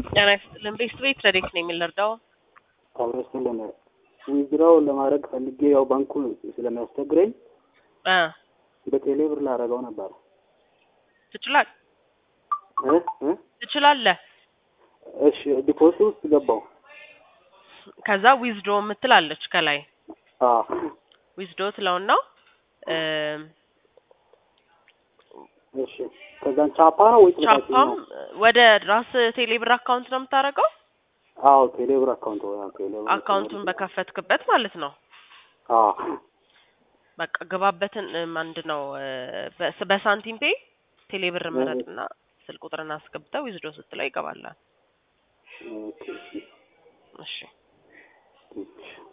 ጤና ይስጥልን። ቤስት ቤት ረዴት ነው የሚልርዳው አብረስልን ዊዝድራው ለማድረግ ፈልጌ ያው ባንኩ ስለሚያስቸግረኝ እ በቴሌ ብር ላደርገው ነበር ትችላል እ እ ትችላለህ። እሺ ዲፖዚት ውስጥ ገባው። ከዛ ዊዝድሮ የምትል አለች ከላይ አዎ ዊዝድሮ ትለውና እ እሺ ከዛን ቻፓ ነው ወይ ቻፓም ወደ ራስ ቴሌብር አካውንት ነው የምታደርገው። አዎ ቴሌ ብር አካውንት ወይ ቴሌ ብር አካውንቱን በከፈትክበት ማለት ነው። አዎ በቃ ገባበትን አንድ ነው በ- በሳንቲም ፔ ቴሌብር መረጥና ስልክ ቁጥርን አስገብተው ዊዝድሮ ስትለው ይገባላል። ኦኬ እሺ እሺ